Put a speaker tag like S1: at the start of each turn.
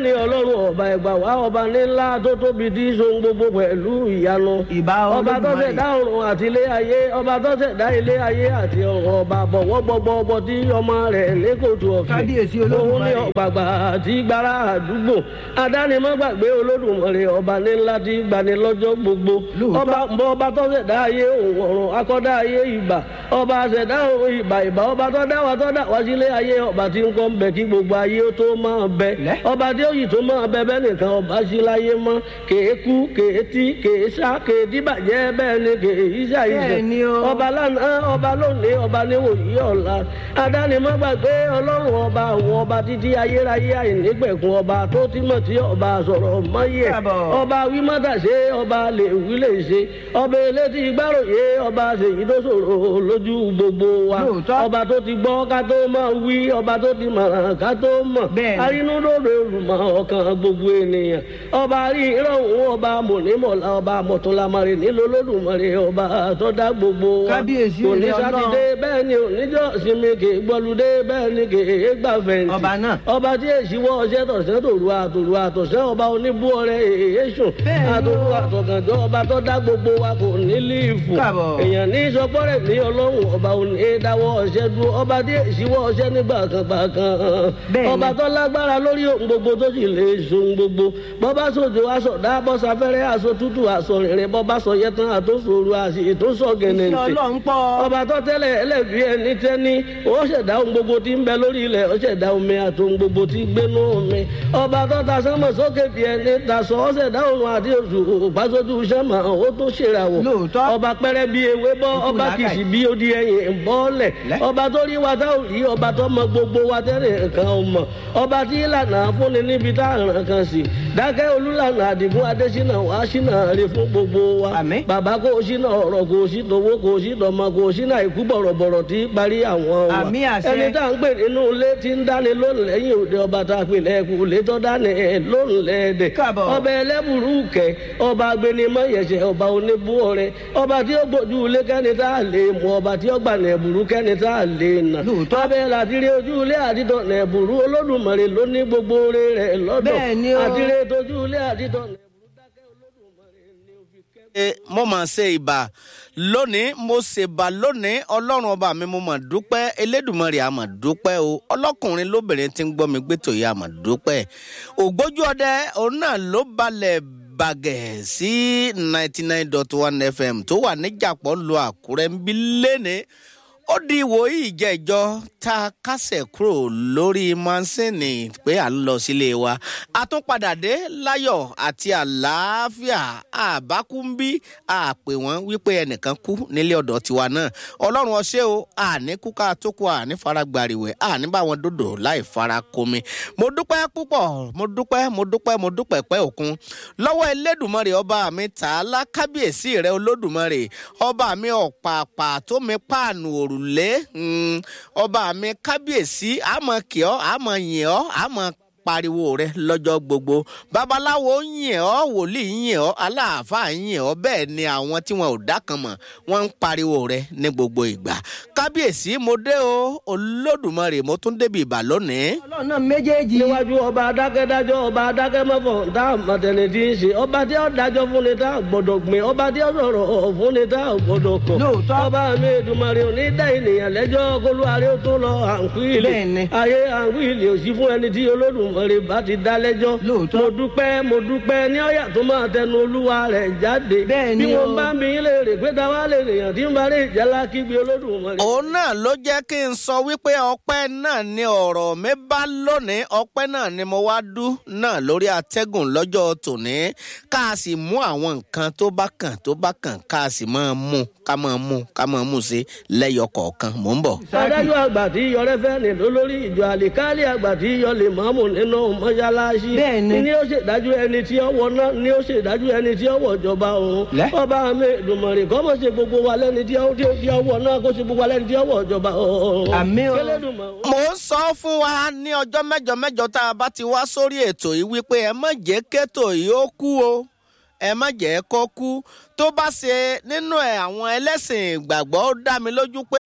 S1: ni ọlọ́run ọba ẹ̀gbà wá ọba ńlá tó tóbi tí so gbogbo pẹ̀lú ìyanu
S2: ìbá
S1: ọba tó
S2: olódùmarè
S1: ṣẹ̀dá ọ̀run àti ilé ayé ọba tó ṣẹ̀dá ilé ayé àti ọ̀run ọba bọ̀wọ́ gbogbo ọbọ tí ọmọ rẹ̀ ní kòtò ọ̀fẹ́
S2: Kábíyèsí
S1: òun ní
S2: Olódùmarè.
S1: ọ̀gbàgbà àti gbára àdúgbò adánimọ̀gbàgbé olódùmarè ọba ní ńlá tí gbani lọ́jọ́ gbogbo
S2: Lóòótọ́.
S1: ọba mbọ ọba tó ṣẹ̀dá ayé òun ọ̀run akọ́dá ayé ìbà ọba ṣẹ̀dá òun ìbà ìbà ọba tó dá wa tó dá wa sílé ayé ọba tí ń kọ́ ń bẹ kí gbogbo ayé ó tó máa bẹ
S2: Lẹ́.
S1: ọba tí ó yìí tó máa bẹ bẹ́ẹ̀ nìkan ọba sí láyé mọ́ kèé kú kèé tí kèé sá kèé dìbàjẹ́ bẹ́ẹ̀ ni kèé yíṣà
S2: Bẹ́ẹ̀ ni o.
S1: yíṣà ọba lánàá ọba lónìí ọba níwòyí ọ̀la adánimọ̀gbàgbé ọlọ́run ọba àwọn ọba títí ayérayé àìnígbẹ̀kun ọba tó ti mọ̀ tí ọba sọ̀rọ̀ mọ́yẹ̀
S2: Káàbọ̀.
S1: ọba wímọ́tàṣe ọba lè wí lè ṣe ọba elétí gbàròyé ọba ṣèyí tó ṣòro lójú gbogbo wa
S2: Lóòótọ́.
S1: ọba tó ti gbọ́ ká tó máa wí ọba tó ti mọ̀ràn ká tó mọ̀
S2: Bẹ́ẹ̀ni.
S1: arínúdòdò olùmọ̀ ọkàn gbogbo ènìyàn ọba rí ìrọ̀rùn ọba mọ̀nímọ̀lá ọba mọ̀tòlámọ̀rẹ́ nílò olódùmarè ọba tó dá gbogbo wa
S2: Kábíyèsí
S1: òní
S2: ilé Ọlọ́run.
S1: sátidé bẹ́ẹ̀ ni oníjọ́ sinmi kì í gbọ́ludé bẹ́ẹ̀ ni kì í gbà fẹ̀yìntì
S2: Ọba náà.
S1: ọba tí èsì wọ ọṣẹ tọ̀sẹ̀ tòru àtòru àtọ̀sẹ̀ ọba oníbú ọrẹ èyí sùn
S2: Bẹ́ẹ̀ ni
S1: àtòru
S2: o.
S1: àtọ̀gànjọ́ ọba tó dá gbogbo wa kò ní líìfù
S2: Káàbọ̀.
S1: èèyàn ní sọpọ́rẹ̀ ní ọlọ́run ọba òní dáwọ́ ọṣẹ dúró ọba tí èsì wọ ọṣẹ nígbà kan gbà kan
S2: Bẹ́ẹ̀ ni.
S1: ọba tó lágbára lórí ohun gbogbo tó sì lè so ohun gbogbo bọ́bá sòjò aṣọ dá bọ́sáfẹ́rẹ́ aṣọ tútù aṣọ rìnrìn bọ́bá sọ yẹtàn àtòsòrò àṣì ètòsọ
S2: iṣẹ́
S1: gẹ̀nẹ̀ntì
S2: ọlọ́run pọ̀
S1: ọba tó tẹ́lẹ̀ ẹlẹ́bí ẹni tẹ́ni ó ṣẹ̀dá ohun gbogbo tí ń bẹ lórí ilẹ̀ ó ṣẹ̀dá omi àti ohun gbogbo tí ń gbénú omi ọba tó ta sánmọ̀ sókè bí ẹni tasọ ó ṣẹ̀dá òrùn àti oṣù òpásójú sánmọ̀ ó tó ṣèràwọ̀
S2: Lóòótọ́.
S1: ọba pẹ́rẹ́ bí ewé bọ́
S2: Ikú
S1: ọba
S2: làákàyè.
S1: kìsì bí odi ẹyìn bọ́ọ̀lẹ̀
S2: Lẹ́.
S1: ọba tó rí wa tá ò rí ọba tó mọ gbogbo wa tẹ́lẹ̀ nǹkan ò mọ̀ ọba tí ìlànà fúnni níbi tá à ń ràn kan sí dákẹ́ olúlànà àdìgún adésínà wàá sínà rè fún gbogbo wa
S2: Àmín.
S1: bàbá kò sínà ọ̀rọ̀ kò sí tòwó kò sí tọmọ kò sínà ikú bọ̀rọ̀bọ̀rọ̀ tí parí àwọn wa
S2: Àmín àṣẹ.
S1: ẹni tá à ń pè nínú ilé tí ń dáni lónìí lẹ́yìn òde ọba tá a pè lẹ́kù ilé tó dáni lónìí lẹ́ẹ̀dẹ̀
S2: Káàbọ̀.
S1: ọba ẹlẹ́bùrú kẹ ọba agbẹnimọ̀ yẹ̀sẹ̀ ọba oníbú ọrẹ ọba tí ó gbójú ilé kẹ́ni tá a lè mú ọba tí ó gbà nẹ̀bùrú kẹ́ni tá a lè nà
S2: Lóòótọ́.
S1: ọbẹ̀ làtìrí ojú ilé àdìtọ̀ nẹ̀bùrú olódùmarè ló ní gbogbo oore rẹ̀ lọ́dọ̀
S2: Bẹ́ẹ̀ ni o.
S1: àtìrí ojú ilé àdìtọ̀ nẹ̀bùrú dákẹ́ olódùmarè ni ó fi kẹ́
S3: ṣe mo mà ṣe ìbà lónìí mo ṣèbà lónìí ọlọ́run ọba mi mo mà dúpẹ́ elédùnmọ̀rì àmọ̀ dúpẹ́ o ọlọ́kùnrin lóbìnrin tí ń gbọ́ mi gbẹ́tò yìí àmọ̀ dúpẹ́ ògbójú ọdẹ òun náà ló balẹ̀ bàgẹ̀ sí ninety nine dot one fm tó wà níjàpọ̀ lu àkúrẹ́ ń bí lẹ́ni ó di ìwòyí ìjẹ́jọ́ tá a kásẹ̀ kúrò lórí mánsìnì pé à ń lọ sílé wa a tún padà dé láyọ̀ àti àlàáfíà àbákúńbí àpè wọ́n wípé ẹnìkan kú nílé ọ̀dọ̀ tiwa náà ọlọ́run ọṣẹ́ o àní kúkà tó kú àní fara gbàrìwẹ̀ àní bá wọn dòdò láì fara komi mo dúpẹ́ púpọ̀ mo dúpẹ́ mo dúpẹ́ mo dúpẹ́ pẹ́ òkun lọ́wọ́ elédùnmọ́rè ọba mi tààlà kábíyèsí rẹ olódùmarè ọba mi ọ̀pàpà tó mi páànù òrùlé mm, ọba mi kábíyèsí àmọ́ kì ọ́ àmọ́ yìn ọ́ àmọ́ pariwo rẹ lọ́jọ́ gbogbo babaláwo yìn ọ́ wòlíì yìn ọ́ aláàfáà yìn ọ́ bẹ́ẹ̀ ni àwọn tí wọn ò dá kan mọ̀ wọ́n ń pariwo rẹ ní gbogbo ìgbà kábíyèsí mo dé o olódùmarè mo tún débi ìbà lónìí.
S2: ọlọ́run náà méjèèjì
S1: níwájú ọba adákẹ́dájọ́ ọba adákẹ́mọ́fọ̀ tá a mọ̀tẹ́ni tí ń ṣe ọba tí ó dájọ́ fún ni tá a gbọ́dọ̀ gbìn ọba tí ó sọ̀rọ̀ fún ni tá a gbọ́dọ̀ kọ̀.
S2: Lóòótọ́.
S1: ọba mi Èdùmàrè ò ní dá ènìyàn lẹ́jọ́ kólúwarẹ́ ó tó lọ àǹkú ilé.
S2: Bẹ́ẹ̀ni.
S1: ayé àǹkú ilé ò sí fún ẹni tí Olódùmarè bá ti dá lẹ́jọ́.
S2: Lóòótọ́.
S1: mo dúpẹ́ mo dúpẹ́ ní ọ̀yà tó máa tẹnu olúwa rẹ̀ jáde.
S2: Bẹ́ẹ̀ni
S1: bí wọ́n
S2: o.
S1: bá mi lè rè pé táwa lè rèèyàn tí ń bá lè jálá kígbe Olódùmarè.
S3: òun náà ló jẹ́ kí n sọ wípé ọpẹ́ náà ni ọ̀rọ̀ mi bá lónìí ọpẹ́ náà ni mo wá dú náà lórí atẹ́gùn lọ́jọ́ tòní ká a sì mú àwọn nǹkan tó bá kàn tó bá kàn ká a sì máa mú ká máa mú ká máa mú sí lẹ́yọ kọ̀ọ̀kan mò ń bọ̀.
S1: adájọ́ àgbà tí yọrẹ fẹ́ ní lólórí ìjọ àlìkálì àgbà tí yọ lè mọ́mù nínú mọ́ṣáláṣí.
S2: Bẹ́ẹ̀ni.
S1: ni ó ṣèdájú ẹni tí ó wọ náà ni ó ṣèdájú ẹni tí ó wọ ìjọba òun.
S2: Lẹ́.
S1: ọba mi Èdùmàrè kọ́ mọ̀ ṣe gbogbo wa lẹ́ni tí ó tí ó tí ó wọ náà kó ṣe gbogbo wa lẹ́ni tí ó wọ ìjọba òun.
S2: Àmín o.
S1: K'Ẹlẹ́dùmarè
S3: mo ń sọ fún wa ní ọjọ́ mẹ́jọ mẹ́jọ tá a bá ti wá sórí ètò yìí wípé ẹ má jẹ́ kétò yìí ó kú o ẹ má jẹ́ kó kú tó bá ṣe nínú ẹ̀ àwọn ẹlẹ́sìn ìgbàgbọ́ ó dá mi lójú pé